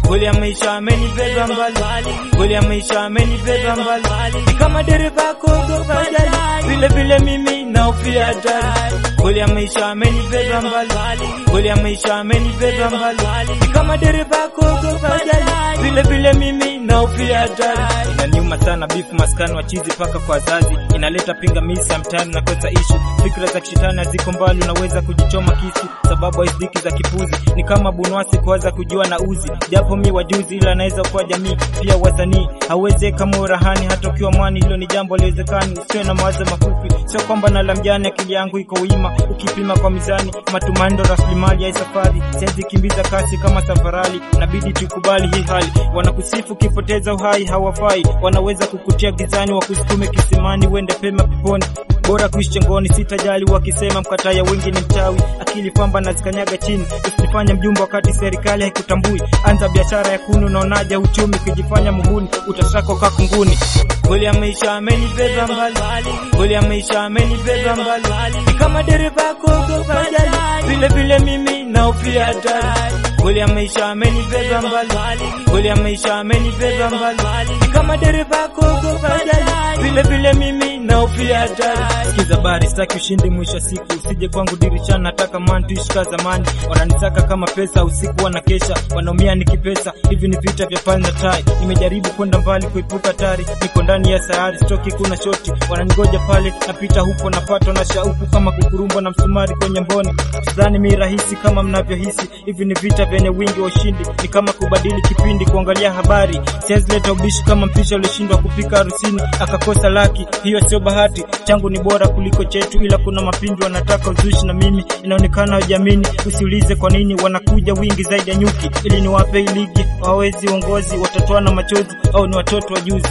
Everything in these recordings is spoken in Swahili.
kweli ya maisha amenibeba mbali, kweli ya maisha amenibeba mbali, ni kama dereva kuogopa ajali, vile vile mimi naofia hatari, kweli ya maisha amenibeba mbali, kweli ya maisha amenibeba mbali, ni kama dereva kuogopa ajali, vile vile mimi naofia hatari. Inaniuma sana bifu maskani wa chizi paka kwa wazazi, inaleta pingamizi ya mtaani na kosa ishu, fikra za kishetani haziko mbali, unaweza kujichoma kisu sababu haiziki za kipuzi, ni kama bunwasi kuanza kujua na uzi, japo mi wajuzi, ila naweza kuwa jamii pia wasanii, hauwezi kama urahani hata ukiwa mwani, hilo ni jambo liwezekani, usiwe na mawazo mafupi, sio kwamba na lamjani, akili yangu iko wima, ukipima kwa mizani, matumaini ndo rasilimali ya hii safari, siwezi kimbiza kasi kama safarali, nabidi tukubali hii hali, wanakusifu ukipoteza uhai hawafai, wanaweza kukutia gizani, wakusukume kisimani, uende pema peponi bora kuishi chengoni, sitajali wakisema mkataa ya wengi ni mchawi, akili pamba na zikanyaga chini, usifanye mjumbe wakati serikali haikutambui. Anza biashara ya kuni, unaonaja uchumi, ukijifanya muhuni utashaka ukaa kunguni. Kweli ya maisha amenibeba mbali, kweli ya maisha amenibeba mbali, ni kama dereva kuogopa ajali, vile vile mimi naofia hatari. Kweli ya maisha amenibeba mbali, kweli ya maisha amenibeba mbali, ni kama dereva kuogopa ajali, vile vile mimi naofia hatari. Sikiza bari, sitaki ushindi mwisho wa siku, usije kwangu dirishani, nataka mantish ka zamani, wananitaka kama pesa, usiku wanakesha, wanaumia nikipesa, hivi ni vita vya pale na tai, nimejaribu kwenda mbali kuepuka hatari, niko ndani ya sayari, stoki kuna shoti, wananigoja pale, napita huko, napatwa na shauku kama kukurumba na msumari kwenye mboni, sidhani mi rahisi kama mnavyohisi, hivi ni vita vyenye wingi wa ushindi, ni kama kubadili kipindi, kuangalia habari, siwezi leta ubishi kama mpisha ulishindwa kupika harusini akakosa laki, hiyo sio bahati, changu ni bora kuliko chetu, ila kuna mapindu wanataka uzushi na mimi inaonekana hawajamini. Usiulize kwa nini wanakuja wingi zaidi ya nyuki, ili niwape hii ligi, wawezi uongozi, watatoana machozi au ni watoto wa juzi.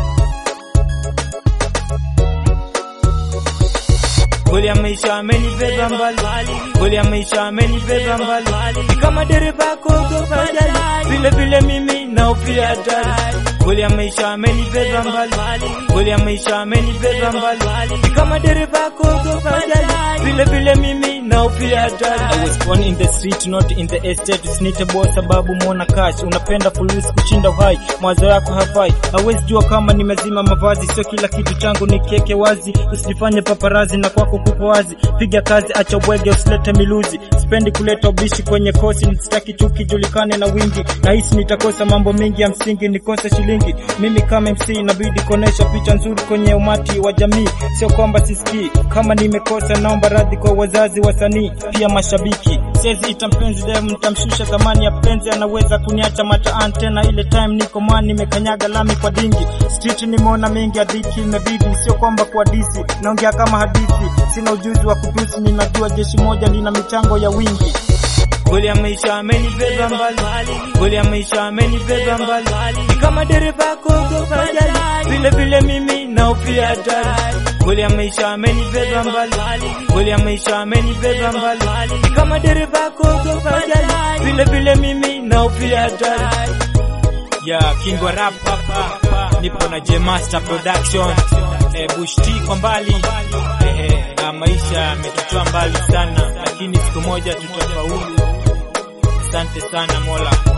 Kweli ya maisha amenibeba mbali, kweli ya maisha amenibeba mbali, ni kama dereva kuogopa ajali, vile vile mimi naofia hatari. Kweli ya maisha amenibeba mbali, kweli ya maisha amenibeba mbali, ni kama dereva kuogopa ajali, vile vile mimi naofia hatari. I was born in the street not in the estate, usinite boss sababu muona cash, unapenda fulusi kushinda uhai, mawazo yako hafai, hawezi jua kama nimezima mavazi, sio kila kitu changu ni keke wazi, usijifanye paparazi na kwako kupo wazi, piga kazi, acha bwege, usilete miluzi, sipendi kuleta ubishi kwenye kosi, sitaki chuki julikane na wingi, nahisi nitakosa mambo mengi ya msingi, nikose shilingi. Mimi kama MC inabidi kuonesha picha nzuri kwenye umati wa jamii, sio kwamba sisikii kama nimekosa, naomba radhi kwa wazazi, wasanii, pia mashabiki. Siwezi ita mpenzi dem, nitamshusha thamani ya penzi, anaweza kuniacha mataani tena, ile time niko mani, nimekanyaga lami kwa dingi, street nimeona mengi, hadithi imebidi, sio kwamba kwa disi, naongea kama hadithi, sina ujuzi wa kutusi, ninajua jeshi moja lina michango ya wingi. Kweli ya maisha amenibeba mbali, kweli ya maisha amenibeba mbali, ni kama dereva kuogopa ajali, vile vile mimi naofia hatari. Kweli ya maisha amenibeba mbali, kweli ya maisha amenibeba mbali, ni kama dereva kuogopa ajali, vile vile mimi naofia hatari. Ya King wa rap hapa, nipo na J Master Production, eh, Bush T kwa mbali, eh, eh, na maisha yametutoa mbali sana, lakini siku moja tutafaulu. Asante sana Mola.